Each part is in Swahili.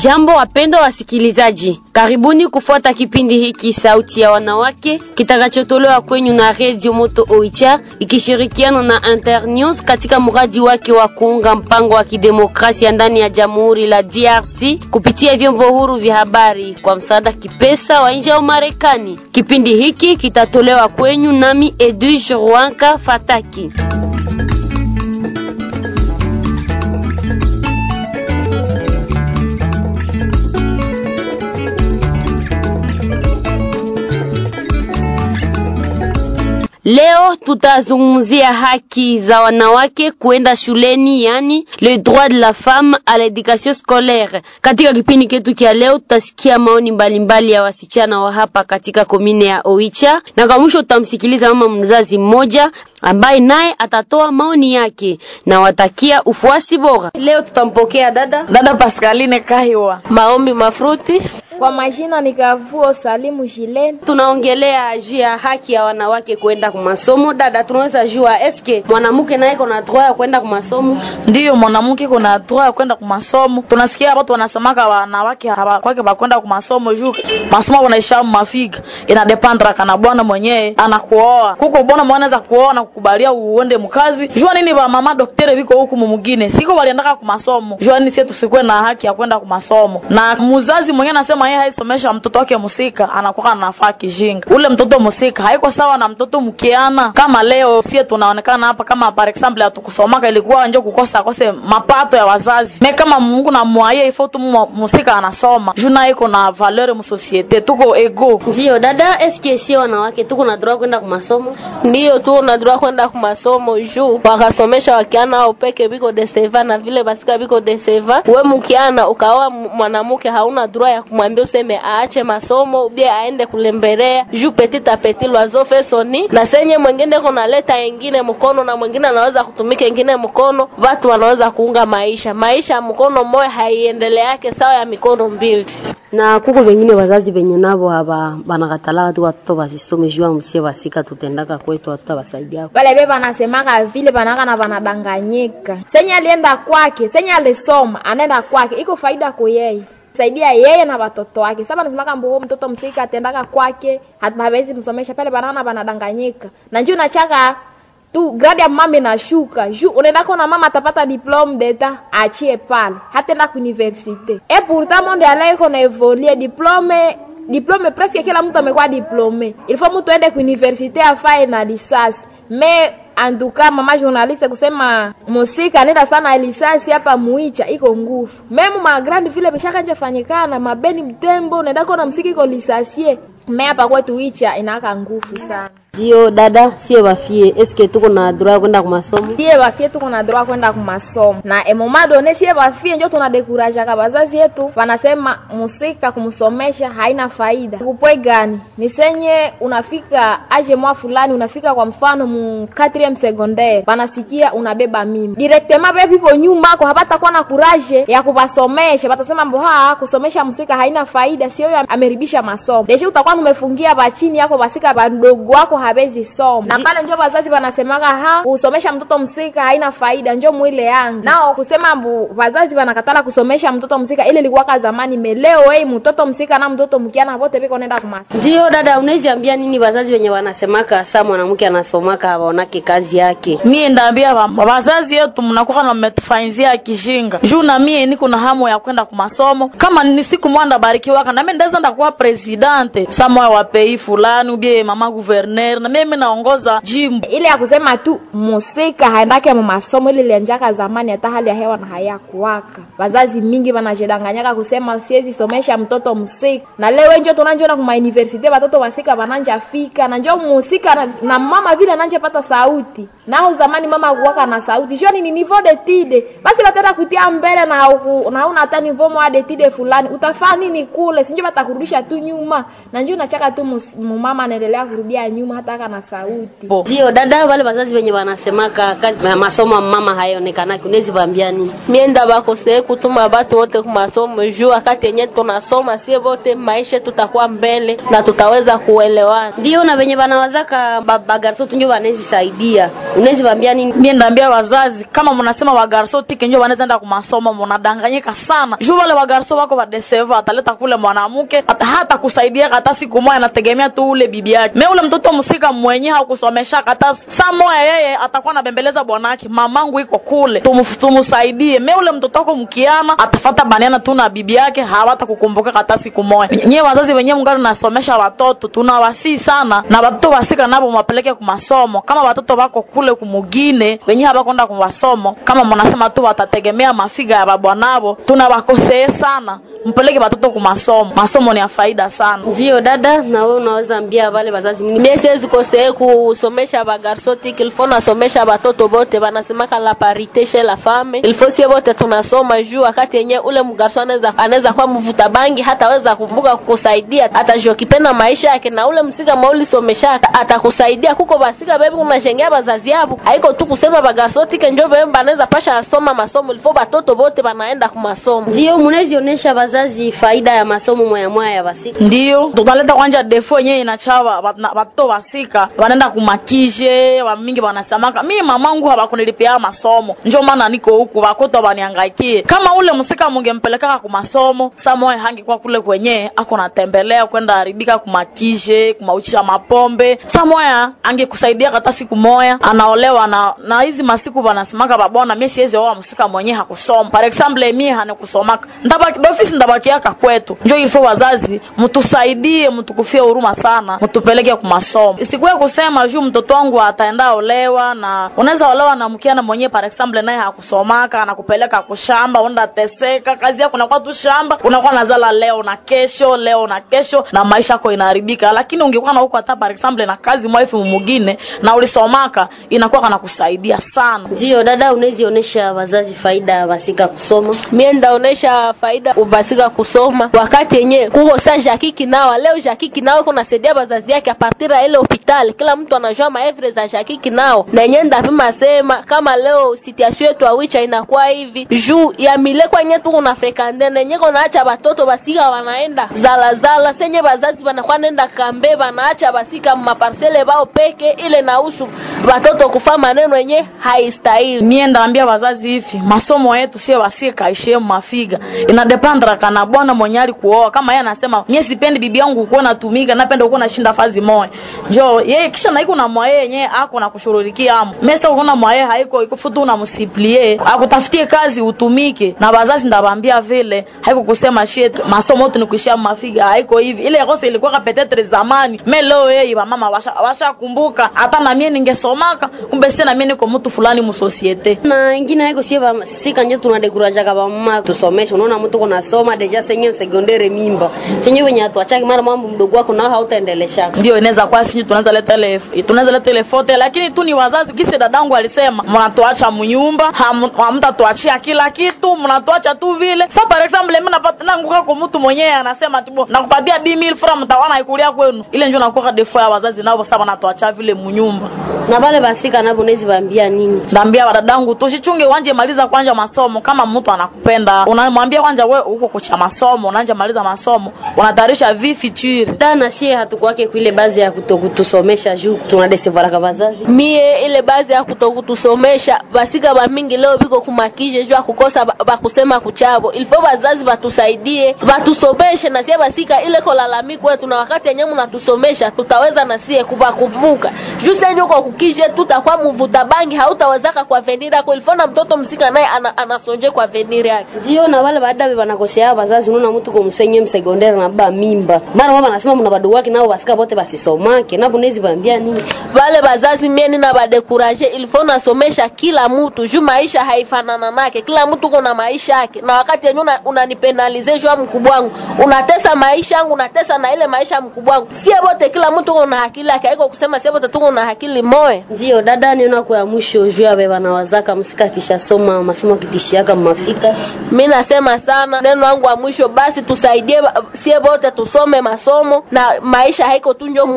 Jambo wapendwa wasikilizaji, karibuni kufuata kipindi hiki Sauti ya Wanawake kitakachotolewa kwenyu na Radio Moto Oicha ikishirikiana na Internews katika mradi wake wa kuunga mpango wa kidemokrasia ndani ya Jamhuri la DRC kupitia vyombo huru vya habari kwa msaada kipesa wa nje wa Marekani. Kipindi hiki kitatolewa kwenyu nami Edwige Rwanka Fataki. Leo tutazungumzia haki za wanawake kuenda shuleni, yani le droit de la femme à l'éducation scolaire. Katika kipindi chetu cha leo tutasikia maoni mbalimbali mbali ya wasichana wa hapa katika komine ya Oicha, na kwa mwisho tutamsikiliza mama mzazi mmoja ambaye naye atatoa maoni yake na watakia ufuasi bora. Leo tutampokea dada dada Pascaline Kahiwa. Maombi Mafruti. Kwa majina ni Kavuo Salimu Jileni. Tunaongelea juu ya haki ya wanawake kwenda kwa masomo. Dada, tunaweza jua eske mwanamke naye kuna droit ya kwenda kwa masomo? Ndiyo, mwanamke kuna droit ya kwenda kwa masomo. Tunasikia watu wanasemaka wanawake hawakwake bakwenda kwa masomo juu masomo wanaisha mafiga. Ina dependre kana bwana mwenyewe anakuoa. Kuko bwana mwenye anaweza kuoa na kukubalia uende mkazi. Jua nini ba mama daktari biko huku mwingine. Siko waliendaka kwa masomo. Jua nini sisi tusikwe na haki ya kwenda kwa masomo. Na mzazi mwenyewe anasema yeye haisomesha mtoto wake musika anakuwa anafaa kijinga. Ule mtoto musika haiko sawa na mtoto mkiana. Kama leo sie tunaonekana hapa kama par example hatukusomaka ilikuwa njo kukosa kose mapato ya wazazi. Me kama Mungu na mwaye ifo tu musika anasoma. Juna iko na valeur mu societe tuko ego. Ndio dada, eske sie wanawake tuko na droit kwenda kwa masomo? Ndiyo tu na droit kwenda kwa masomo juu wakasomesha wakiana au peke biko deseva na vile basika biko deseva. We mkiana ukaoa mwanamke hauna droit ya kumwambia useme aache masomo bia aende kulembelea juu petit a petit loiseau fait son nid, na senye mwingine kuna leta ingine mkono na mwingine anaweza kutumika ingine mkono, watu wanaweza kuunga maisha. Maisha ya mkono mmoja haiendeleake sawa ya mikono mbili. Na kuko wengine wazazi benye nabo haba banakatala tu watoto basisome juu msie basika tutendaka kwetu watoto basaidia. Wale beba anasemaka vile banaka na banadanganyika. Senye alienda kwake, senye alisoma, anaenda kwake, iko faida kwa yeye saidia yeye na watoto wake. Sasa nasemaka mbo mtoto msika atendaka kwake, hawezi msomesha pale banana banadanganyika. Na njoo nachaka tu grade ya mama inashuka. Juu unaenda kuna mama atapata diplome d'etat achie pale. Hatenda ku universite. Et pourtant monde alaye kona evolue diplome diplome presque kila mtu amekuwa diplome. Il faut mtu aende ku universite afae na lisasi. Me anduka mama journaliste kusema musika nenda sana lisasi hapa muicha iko nguvu memu ma grand vile bishaka nje fanyikana mabeni mtembo nenda kona msiki iko lisasie me hapa kwetu icha inaka nguvu sana Ndio dada, sie bafie eske tuko na droit kwenda kwa masomo? sie bafie tuko na droit kwenda ku masomo na emoma done sie bafie njo tuna dekuraja ka bazazi yetu wanasema musika kumsomesha haina faida kupwe gani ni senye unafika aje mwa fulani unafika kwa mfano mu 4 secondaire banasikia unabeba mimi directement bebe biko nyuma kwa hapata kuwa na kuraje ya kubasomesha batasema mbo ha kusomesha musika haina faida sio huyo ameribisha masomo deshe utakuwa umefungia bachini yako basika badogo wako habezi soma na pale njo wazazi wanasemaga ha kusomesha mtoto msika haina faida njo mwile yangu nao kusema mbu wazazi wanakatala kusomesha mtoto msika ile ilikuwaka zamani meleo wei mtoto msika na mtoto mkiana vote biko nenda kumasa Ndio dada, unaweza ambia nini wazazi wenye wanasemaka saa mwanamke anasomaka hawaonake kazi yake? Mie ndaambia wazazi yetu mnakuwa na mmetufanyizia kijinga. Juu na mie niko na hamu ya kwenda kwa masomo. Kama ni siku mwanda barikiwaka na mimi ndaweza ndakuwa presidente samoya wa pei fulani ubie mama gouverneur na mimi naongoza jimbo. ile ya kusema tu musika haendake mu masomo ile ilianjaka zamani hata hali ya hewa na hayakuwaka wazazi mingi wanajidanganyaka kusema siwezi somesha mtoto msika na leo njo tunanjona kuma universite watoto wasika wananja fika na njo musika na, na mama vile ananje pata sauti nao zamani mama kuwaka na sauti joni ni niveau de tide basi batenda kutia mbele na hauku- na una hata niveau mwa de tide fulani utafaa nini kule sinjo batakurudisha tu nyuma na njo nachaka tu mus- mumama anaendelea kurudia nyuma hata nafataka na sauti Bo. ndio dada wale wazazi wenye wanasemaka kazi ya masomo ya mama hayaonekanaki unawezi vaambia nini mienda bakosee kutuma batu wote kumasomo juu wakati yenye tunasoma sie vote maisha tutakuwa mbele na tutaweza kuelewana ndio na wenye wanawazaka ba- bagarso tunjo wanawezi saidia unawezi vaambia nini mie ndaambia wazazi kama mnasema wagarso tike njo wanaweza enda kumasomo mnadanganyika sana juu wale wagarso wako vadeseva ataleta kule mwanamke hata, hata kusaidia hata siku moja anategemea tu ule bibi yake me ule mtoto msika mwenye hakusomesha hata saa moya yeye atakuwa anabembeleza bwanake mamangu iko kule Tumf- tumusaidie me ule mtoto wako mkiana atafata baniana tu na bibi yake hawata kukumbuka hata siku moja nyie wazazi wenyewe mngani nasomesha watoto tunawasii sana na watoto wasika nabo mwapeleke kumasomo kama watoto wako kule kumugine wenye hawakwenda kumasomo kama mnasema tu watategemea mafiga ya babwanabo tunawakosee sana mpeleke watoto kumasomo masomo ni ya faida sana ndio dada na wewe unaweza ambia wale wazazi nini mie siwezi kosee kusomesha bagarso tiki ilfo nasomesha batoto bote banasemaka la parite chez la femme ilfo sie bote tunasoma juu wakati yenye ule mgarso anaweza anaweza kuwa mvuta bangi hataweza kumbuka kukusaidia atajokipenda maisha yake na ule msika maulisomesha atakusaidia kuko basika bebi unashengea bazazi yabo haiko tu kusema bagarso tike njo bebe banaweza pasha asoma masomo ilfo batoto bote banaenda kumasomo ndio mnawezi onyesha wazazi faida ya masomo mwaya mwaya ya basika ndio tutaleta kwanja defo yenyewe inachawa watoto wasika wanaenda kumakishe wamingi wanasemaka mi mamangu hawakunilipia masomo njo maana niko huku wakoto waniangaikie kama ule msika mungempelekaka kumasomo samoe hangikuwa kule kwenye ako natembelea kwenda haribika kumakishe kumauchisha mapombe samoya angekusaidia hata siku moya anaolewa na na hizi masiku wanasemaka babona mi siwezi oa msika mwenye hakusoma par example mie hanikusomaka ndabaki dofisi ndabakiaka kwetu njo ilifo wazazi mtusaidie mtukufie huruma sana mtupeleke kumasomo isikuwe kusema juu mtoto wangu ataenda olewa na unaweza olewa na mkiana mwenyewe par example naye hakusomaka anakupeleka kushamba unaenda teseka kazi yako unakuwa tu shamba unakuwa nazala leo na kesho leo na kesho na maisha yako inaharibika lakini ungekuwa na huko hata par example na kazi mwefu mumugine na ulisomaka inakuwa kana kusaidia sana ndio dada unawezi onyesha wazazi faida ya basika kusoma mie ndaonesha faida ubasika kusoma wakati yenye kuko sa jaki kinawa leo jaki kinao iko nasaidia bazazi yake apartir ya ile hospitali kila mtu anajua maevre za jaki kinao na yenye ndapima sema kama leo situation yetu awicha inakuwa hivi juu ya mile kwenye tuko na frekande na yenye konaacha batoto basika wanaenda zala zala senye bazazi banakuwa nenda kambe banaacha basika maparsele bao peke ile nausu batoto kufa maneno yenye haistahili mie ndaambia wazazi hivi masomo yetu sio wasie kaishie mafiga inadepandra kana bwana mwenye ali kuoa kama yeye anasema mie sipendi bibi yangu kuwa natumika napenda kuwa nashinda fazi moya njo yeye kisha naiko na mwaye yenye ako na kushururikia amo mesa ukona mwaye haiko ikufutu unamsiplie akutafutie kazi utumike na wazazi ndabambia vile haiko kusema shit masomo yetu ni kuishia mafiga haiko hivi ile kosa ilikuwa kapetetre zamani me leo yeye wamama washa, washa kumbuka hata na mie ningesomaka kumbe sina mie niko mtu fulani musosiete na ingine haiko sie basika njo tunadekurajaga bamama tusomeshe unaona mtu kunasoma deja senye sekondere mimba senye wenye atuachaki mara mambo mdogo wako nao hautaendelesha ndio inaweza kuwa sinyi tunaweza leta ile tunaweza leta ile fote lakini tu ni wazazi kisi dadangu alisema mnatuacha mnyumba hamtatuachia kila kitu mnatuacha tu vile sa par example mimi napata nanguka kwa mtu mwenyewe anasema tu nakupatia 10000 francs mtawana ikulia kwenu ile ndio nakuwa defo ya wazazi nao sasa wanatuacha vile mnyumba na vale basika navo nezi bambia nini ndaambia wadadangu tusichunge wanje maliza kwanja masomo kama mtu anakupenda unamwambia kwanja we uko kucha masomo unaanja maliza masomo unatayarisha vi future dana sie hatukwake kuile bazi ya kutokutusomesha juu tunadesevaraka bazazi mie ile bazi ya kutokutusomesha basika bamingi leo biko kumakije juu ya kukosa ba- bakusema kuchabo ilifo bazazi batusaidie batusomeshe na sie basika ile kolalamiko wetu na wakati yenyewe mnatusomesha tutaweza na sie kubakumbuka juu senye uko kukije tutakuwa mvuta bangi hautawezaka kwa venir yako ilifo na mtoto msika naye ana, anasonje kwa venir yake ndio na wale baadaye banakosea bazazi unaona mtu kumsenye msekondari na baba mimba mara mama anasema mna bado wake nao basika bote basisomake navo nezi bambia nini vale bazazi mie nina badekuraje ilifo nasomesha kila mtu juu maisha haifanana nake kila mtu kuna maisha yake na wakati yenye unanipenalize una juu ya mkubwa wangu unatesa maisha yangu unatesa na ile maisha ya mkubwa wangu sie bote kila mtu kuna akili yake haiko kusema sie bote tuko na akili moya ndio dada niona kwa mwisho juu ya beba na wazaka msika kishasoma masomo kitishiaka mafika mi nasema sana neno wangu wa mwisho basi tusaidie ba- sie bote tusome masomo na maisha haiko tu njo mumafika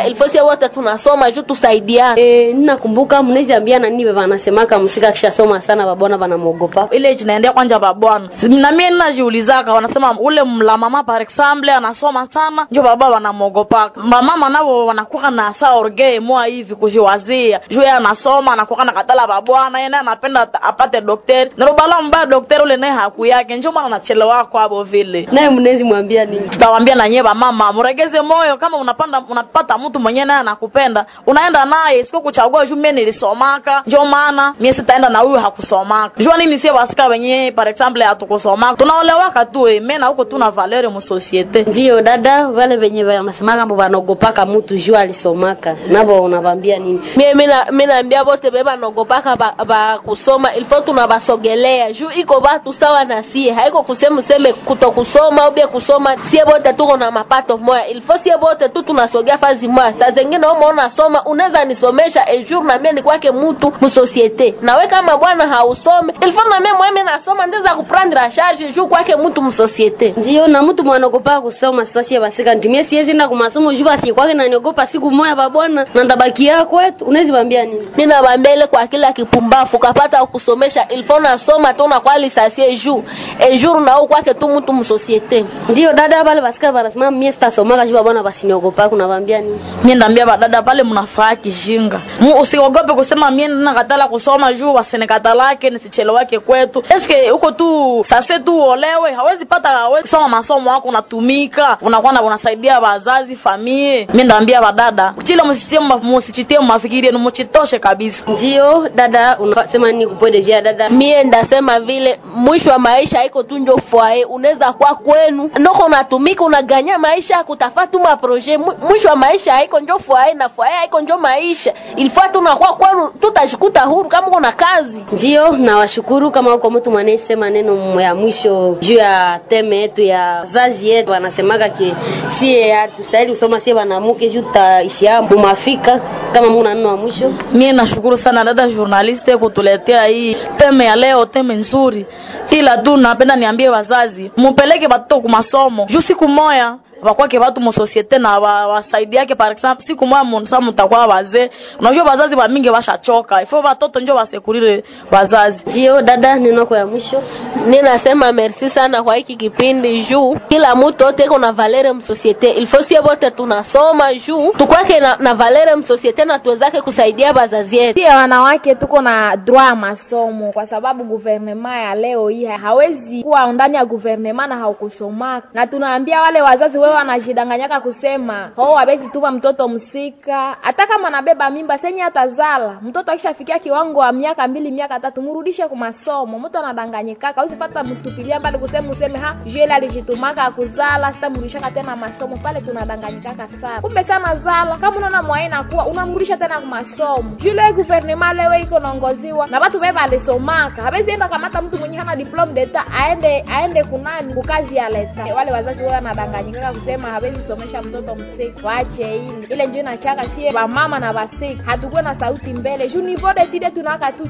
musika ilfo sie wote tunasoma juu tusaidiane E, ninakumbuka mnezi ambia nani wanasemaka msika akishasoma sana babona wanamwogopa ile jinaendea kwanja babwana Si- na mie ninajiulizaka wanasema ule mla mama par exemple anasoma sana njo baba wanamwogopaka bamama navo wanakuwa na sa orgee moa hivi kujiwazia juu yeye anasoma anakuwa na katala babwana yeye naye anapenda ata- apate dokteri nirobala mbaya dokteri ule naye haku yake njo maana anachelewa kwabo vile naye mnezi mwambia nini tutawambia na nyie bamama mregeze moyo kama unapanda unapata mtu mwenyewe naye anakupenda unaenda naye siko kuchagua juu mie nilisomaka njo maana mie sitaenda na huyu hakusomaka jua nini sie wasika wenyewe par exemple hatukusomaka tunaolewaka tu eh, me na huko tuna valeur mu societe ndiyo dada vale venye wanasemaka mbo wanaogopaka mutu juu alisomaka navo unavambia nini mie mina minaambia bote be banogopaka ba, ba kusoma ilfo tunabasogelea juu iko batu sawa na sie haiko kusema useme kuto kusoma ubie kusoma sie bote tuko na mapato moya ilfo sie bote tu tunasogea fazi moya saa zengine umo unasoma unaweza nisomesha ejour na mie ni kwake mutu musosiete nawe kama bwana hausome ilfo na mie mweme nasoma ndeza kuprendre a charge juu kwake mutu musosiete ndiyo na mtu mwanogopaka kusoma sasa sie basika ntimie siezi na kumasomo juu basi kwake naniogopa siku moya babona na ndabaki yako kwetu unawezi wambia nini ninabambia ile kwa kila kipumbafu kapata kusomesha ilfo nasoma tu nakwali lisasie jour ejour nao kwake tu mutu musosiete ndiyo dada pale basika banasema mie sitasomaka juu babona basiniogopaka unavambia nini mie ndambia badada pale mnafaa kishinga Mu- usiogope kusema mie nakatala kusoma juu wasenekatalake nisichelewake kwetu eske huko tu sase tu uolewe hawezi pata hawezi kusoma masomo wako unatumika unakuwa na unasaidia wazazi famie mie ndambia badada chile musichitie ma- musichitie mafikiri yenu muchitoshe kabisa ndiyo dada unasema nini kupode vya dada mie ndasema vile mwisho wa maisha haiko tu njo fwaye unaweza kwa kwenu noko unatumika unaganya maisha kutafa tu maproje Mwi- mwisho wa maisha haiko njo fwaye na fwaye haiko njo maisha ilifaa tunakuwa kwenu tutashikuta huru kama kuna kazi ndiyo nawashukuru kama uko mtu mwanayesema neno ya mwisho juu ya teme yetu ya zazi yetu wanasemaga ke sie hatustahili kusoma sie wanamuke juu tutaishia mumafika kama muna neno wa mwisho mie nashukuru sana dada journaliste kutuletea hii teme ya leo teme nzuri ila tu napenda niambie wazazi mupeleke batoto kumasomo juu siku moya wakwake watu musosiete na wa- wasaidiake par exemple siku moya musa mutakuwa wazee unajua wazazi wamingi washachoka ifo watoto njo wasekurire wazazi ndiyo dada neno yako ya mwisho ninasema merci sana kwa hiki kipindi juu kila mtu ote iko na valere msosiete ilfo sie bote tunasoma juu tukwake na, na valere msosiete na tuwezake kusaidia bazazi yetu pia wanawake tuko na droit ya masomo kwa sababu guvernema ya leo hii hawezi kuwa ndani ya guvernema na haukusomaka na tunaambia wale wazazi wewe wanajidanganyaka kusema ho hawezi tuma mtoto msika hata kama anabeba mimba senye atazala mtoto akishafikia kiwango wa miaka mbili miaka tatu mrudishe ku masomo mtu anadanganyikaka hawezi pata mtupilia mbali kusema useme ha juele alijitumaka akuzala sitamrudishaka tena masomo pale tunadanganyikaka sana kumbe sana zala kama unaona mwaina kuwa unamrudisha tena ku masomo jule guvernema lewe iko naongoziwa na watu beba alisomaka hawezi enda kamata mtu mwenye hana diplome d'etat aende aende kunani kukazi ya leta wale wazazi wao wanadanganyikaka kusema hawezi somesha mtoto msiki waache ile ile njo inachaka sie bamama na basiki hatukuwe na sauti mbele juu ni vode tide tunaka tu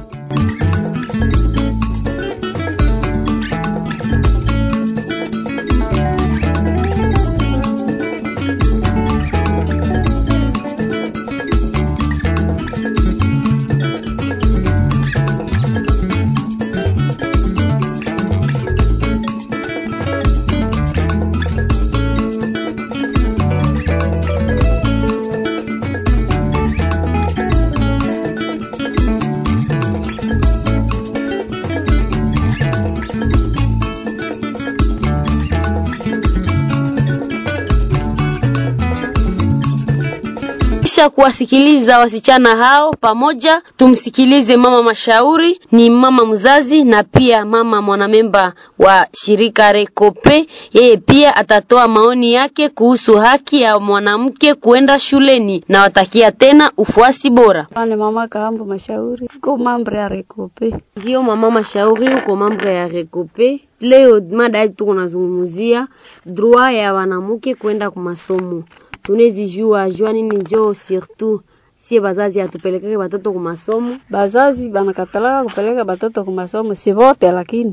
kisha kuwasikiliza wasichana hao pamoja, tumsikilize mama mashauri, ni mama mzazi na pia mama mwanamemba wa shirika Rekope. Yeye pia atatoa maoni yake kuhusu haki ya mwanamke kuenda shuleni na watakia tena ufuasi bora. Ane mama Kaambo Mashauri, ko mambo ya Rekope. Ndio mama mashauri, uko mambo ya Rekope. Leo mada yetu tuko nazungumzia droit ya wanamke kwenda kwa masomo. Tunezi jua jua nini njoo surtout sie bazazi atupelekeke batoto ku masomo. Bazazi banakatalaka kupeleka batoto ku masomo, si vote lakini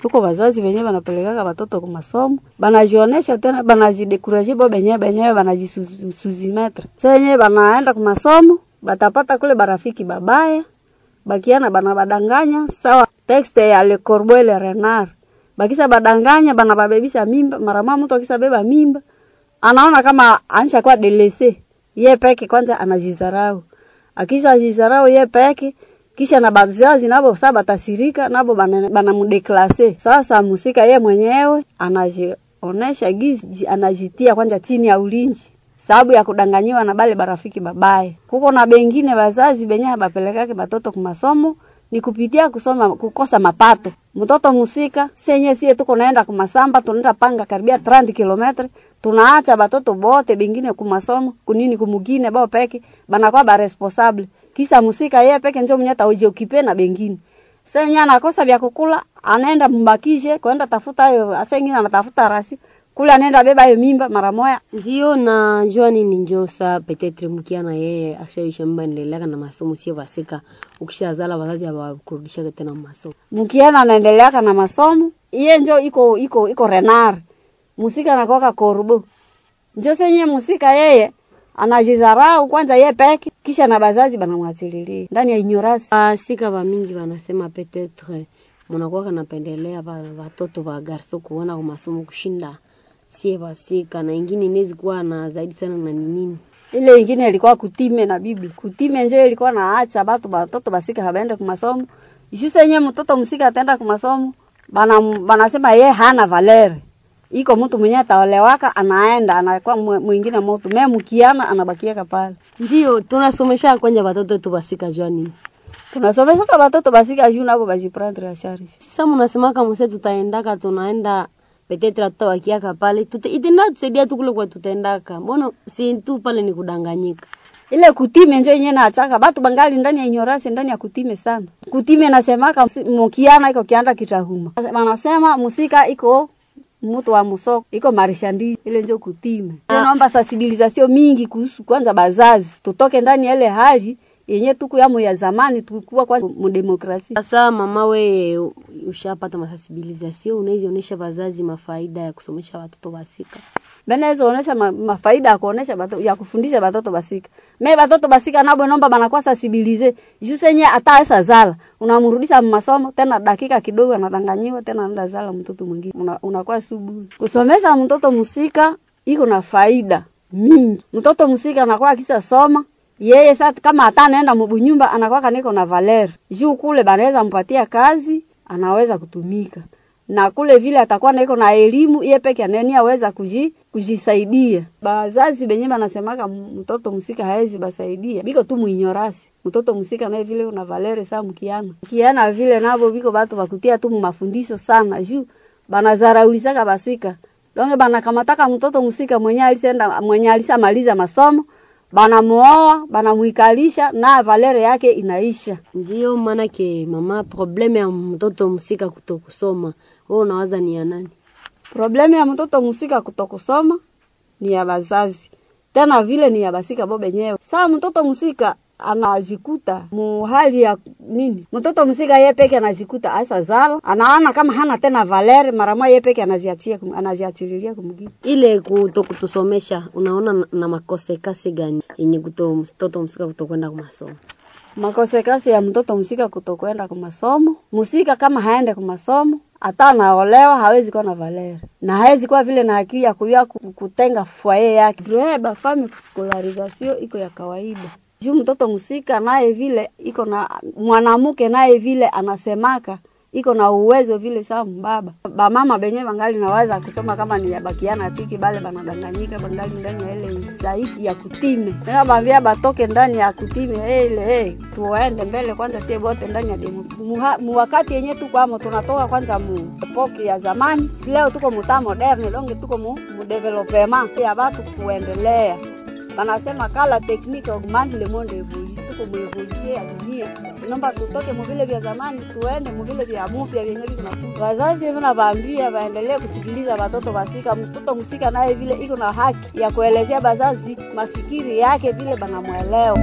huko wazazi wenyewe wanapelekaka watoto kwa masomo banajionesha tena banajidekuraje bo benyewe benyewe banajisuzimetre sasa wenyewe banaenda kwa masomo batapata kule barafiki babaya bakiana bana badanganya sawa texte ya Le Corbeau le Renard bakisa badanganya bana babebisha mimba mara mama mtu akisa beba mimba anaona kama anisha kwa delese ye peke kwanza anajizarau akisha jizarau ye peke kisha na bazazi nabo sasa batasirika nabo banamdeklase bana sasa musika ye mwenyewe anajionesha gizi anajitia kwanza chini ya ulinzi sababu ya kudanganyiwa na bale barafiki babaye. Kuko na bengine bazazi benye bapelekake batoto kumasomo ni kupitia kusoma kukosa mapato. Mtoto musika senye sie tuko naenda kumasamba tunaenda panga karibia 30 kilometre tunaacha batoto bote bengine kumasomo kunini kumugine bao peke banakuwa ba responsable kisa musika yeye peke njo mnyata uje ukipe na bengine senye anakosa vya kukula anaenda mbakishe kwenda tafuta hayo asengine anatafuta rasi kule anaenda beba hiyo mimba mara moya. Ndio na jua nini njo sa petetre mkiana yeye akishaisha mimba endelea na masomo sio basika ukishazala wazazi hawakurudisha tena masomo. Mkiana anaendelea na masomo iye njo iko iko iko renar musika anakoka korbo njo senye musika yeye anajizarau kwanza ye peke kisha na bazazi banamwachililia ndani ya ignorance. Basika ba mingi wanasema petetre mnakuwa kanapendelea watoto wa garso kuona kwa masomo kushinda sie basika na ingine inawezi kuwa na zaidi sana na nini ile ingine ilikuwa kutime na Biblia. Kutime njo ilikuwa naacha batu batoto basika habaende kwa masomo. Ishu yenye mtoto msika ataenda kwa masomo, bana banasema ye hana valere. Iko mtu mwenye ataolewaka anaenda anakuwa mwingine mtu. Mimi mkiana anabakia pale. Ndio tunasomesha kwanja watoto tu basika jua nini? Tunasomesha kwa watoto basika juu nabo bajiprendre ya charge. Sasa mnasema kama mse tutaendaka tunaenda petetre tutawakiaka pale tute, itenda tusaidia tu kule kwa tutaendaka. Mbona si tu pale ni kudanganyika? Ile kutime njo yenyewe naachaka batu bangali ndani ya ignorance ndani ya kutime sana. Kutime nasemaka mukiana iko kianda kitahuma. Wanasema musika iko mtu wa musoko iko marishandi ile njo kutime. Ah. Naomba sensibilisation mingi kuhusu kwanza bazazi tutoke ndani ya ile hali yenye tuku yamo ya zamani tukua kwa mdemokrasia. Sasa mama, we ushapata masensibilisation, unaweza onesha wazazi mafaida ya kusomesha watoto basika? Benaweza onesha ma, mafaida ya kuonesha bato, ya kufundisha batoto basika. Me batoto basika nabo nomba banakuwa sensibilize. Juu yenye hata esa zala, unamrudisha masomo tena dakika kidogo anadanganyiwa tena anaenda zala mtoto mwingine. Una, unakuwa subu. Kusomesha mtoto musika iko na faida mingi. Mtoto musika anakuwa akisa soma yeye sasa kama hata anaenda mbunyumba anakuwa kaniko na valer juu kule banaweza mpatia kazi anaweza kutumika na kule vile atakuwa naiko na elimu yeye peke anani aweza kuji, kujisaidia bazazi benye banasemaka mtoto msika haezi basaidia biko tu muinyorasi mtoto msika naye vile una valere saa mkiana kiana vile nabo biko batu bakutia tu mafundisho sana juu banazaraulisaka basika donge banakamataka mtoto msika mwenye alisenda mwenye alishamaliza masomo banamuoa banamuikalisha na valere yake inaisha. Ndio maana ke mama, probleme ya mtoto msika kutokusoma, wewe unawaza ni ya nani? Probleme ya mtoto msika kutokusoma ni ya bazazi, tena vile ni ya basika bo benyewe. Saa mtoto msika anajikuta mu hali ya nini? Mtoto msika yeye peke anajikuta asa zala, anaona kama hana tena valere, mara moja yeye peke anaziachia anaziachililia kumgine. Ile kutokutusomesha, unaona na, na makosekasi gani yenye kuto mtoto msika kutokwenda kwa masomo? Makosekasi ya mtoto msika kutokwenda kwa masomo, msika kama haende kwa masomo hata anaolewa hawezi kuwa na valere na hawezi kuwa vile na akili ya kujua kutenga fwaye yake. Vreba fami skolarizasio iko ya kawaida juu mtoto msika naye vile iko na mwanamke naye vile anasemaka iko na uwezo vile sawa mbaba bamama benye bangali naweza kusoma kama ni yabakiana tiki bale banadanganyika bangali ndani ya ile zaidi ya kutime tena bavia batoke ndani ya kutime ile hey, tuende mbele kwanza sie bote ndani ya demo mu wakati yenye tuko amo tunatoka kwanza mu epoki ya zamani leo tuko muta moderne donge tuko mu, mu development ya watu kuendelea banasema kala tekniki augmente le monde évolue tuko mu evolution ya dunia naomba tutoke muvile vya zamani tuende muvile vya mupya vyenye viko wazazi vina vaambia waendelee kusikiliza watoto wasika mtoto msika naye vile iko na haki ya kuelezea bazazi mafikiri yake vile banamwelewa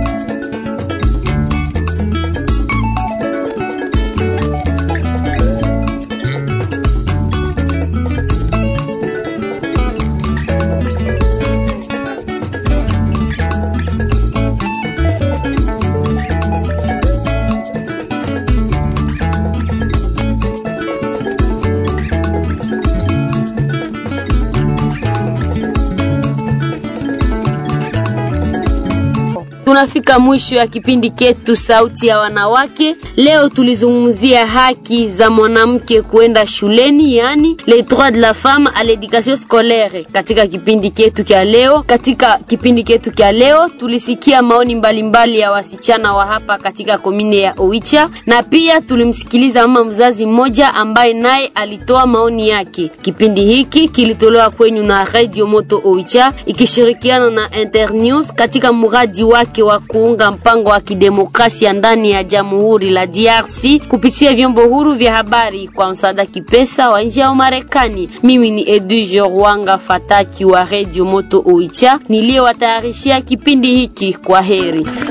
tunafika mwisho ya kipindi ketu Sauti ya Wanawake. Leo tulizungumzia haki za mwanamke kuenda shuleni, yani les droits de la femme à l'éducation scolaire. Katika kipindi ketu kya leo, katika kipindi ketu kya leo tulisikia maoni mbalimbali mbali ya wasichana wa hapa katika komine ya Oicha, na pia tulimsikiliza mama mzazi mmoja ambaye naye alitoa maoni yake. Kipindi hiki kilitolewa kwenyu na Radio Moto Oicha ikishirikiana na Internews katika mradi wake wa kuunga mpango wa kidemokrasia ndani ya Jamhuri la DRC kupitia vyombo huru vya habari kwa msaada kipesa wa nje ya Marekani. Mimi ni Eduje Rwanga Fataki wa Radio Moto Oicha niliyowatayarishia kipindi hiki. Kwa heri.